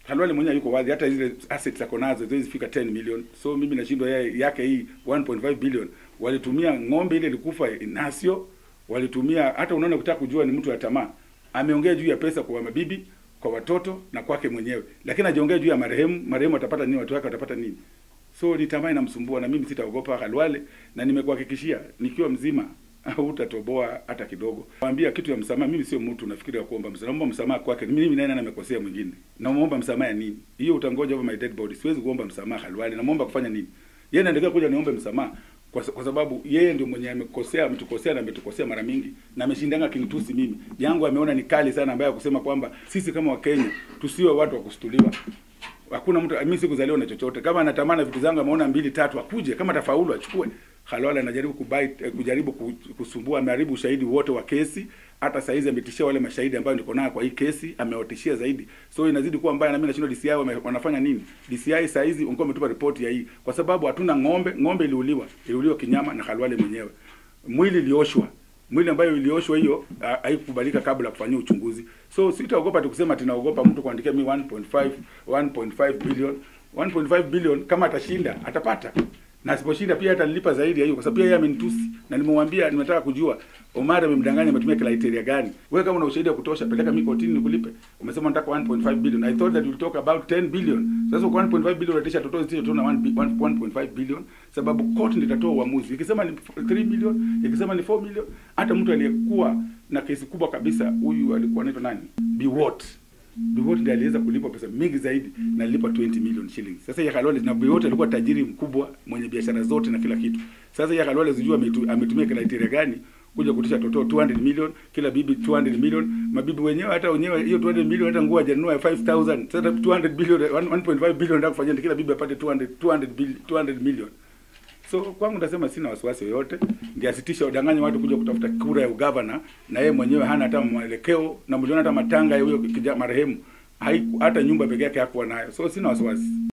Halwale mwenyewe yuko wazi, hata zile assets ako nazo ziwezi fika 10 million. So mimi nashindwa yeye yake hii 1.5 billion walitumia ng'ombe ile ilikufa Nasio, walitumia hata unaona, ukitaka kujua ni mtu wa tamaa, ameongea juu ya pesa kwa mabibi, kwa watoto na kwake mwenyewe, lakini hajaongea juu ya marehemu. Marehemu atapata nini? Watu wake watapata nini? So ni tamaa inamsumbua, na mimi sitaogopa Halwale, na nimekuhakikishia nikiwa mzima hutatoboa hata kidogo. Mwambia kitu ya msamaha, mimi sio mtu nafikiri ya kuomba msamaha. Naomba msamaha kwake. Mimi naye nani amekosea mwingine? Namuomba msamaha ya nini? Hiyo utangoja over my dead body. Siwezi kuomba msamaha Halwale. Namuomba kufanya nini? Yeye anaendelea kuja niombe msamaha kwa, kwa sababu yeye ndio mwenye amekosea, ametukosea na ametukosea mara mingi na ameshindanga kinitusi mimi. Yangu ameona ni kali sana ambaye kusema kwamba sisi kama Wakenya tusiwe watu wa kustuliwa. Hakuna mtu mimi sikuzaliwa na chochote. Kama anatamana vitu zangu ameona mbili tatu akuje, kama tafaulu achukue. Halwale anajaribu kubai kujaribu kusumbua, ameharibu ushahidi wote wa kesi. Hata saa hizi ametishia wale mashahidi ambao niko nao kwa hii kesi, amewatishia zaidi. So inazidi kuwa mbaya, na mimi nashindwa DCI wame, wanafanya nini? DCI saa hizi ungekuwa umetupa ripoti ya hii, kwa sababu hatuna ng'ombe. Ng'ombe iliuliwa, iliuliwa kinyama na Halwale mwenyewe. Mwili ilioshwa, mwili ambayo ilioshwa hiyo haikubalika kabla ya kufanyia uchunguzi. So sitaogopa tu kusema tunaogopa mtu kuandikia mimi 1.5 1.5 billion 1.5 billion. Kama atashinda atapata na asiposhinda pia hata nilipa zaidi ya hiyo, kwa sababu pia yeye amenitusi na nimemwambia, nimetaka kujua Omar amemdanganya, ametumia criteria gani? Wewe kama una ushahidi wa kutosha, peleka mimi kotini nikulipe. Umesema nataka 1.5 billion, I thought that we talk about 10 billion. Sasa kwa 1.5 billion unatisha toto zito tu na 1.5 billion, sababu court ndio itatoa uamuzi. Ikisema ni 3 million, ikisema ni 4 million, hata mtu aliyekuwa na kesi kubwa kabisa, huyu alikuwa anaitwa nani, Biwott Biwott ndiye aliweza kulipwa pesa mingi zaidi na alilipa 20 million shillings. Sasa ya Halwale na Biwott alikuwa tajiri mkubwa mwenye biashara zote na kila kitu. Sasa ya Halwale sijui ametumia criteria gani kuja kutisha toto 200 million, kila bibi 200 million, mabibi wenyewe hata wenyewe hiyo 200 million hata nguo hajanunua 5000. Sasa 200 billion 1.5 billion ndio kufanyia kila bibi apate 200 200 billion 200 million. So kwangu nitasema sina wasiwasi yoyote, ndiye asitisha udanganya watu kuja kutafuta kura ya ugavana, na yeye mwenyewe hana hata mwelekeo, na mliona hata matanga ya huyo marehemu hata nyumba peke yake hakuwa nayo, so sina wasiwasi.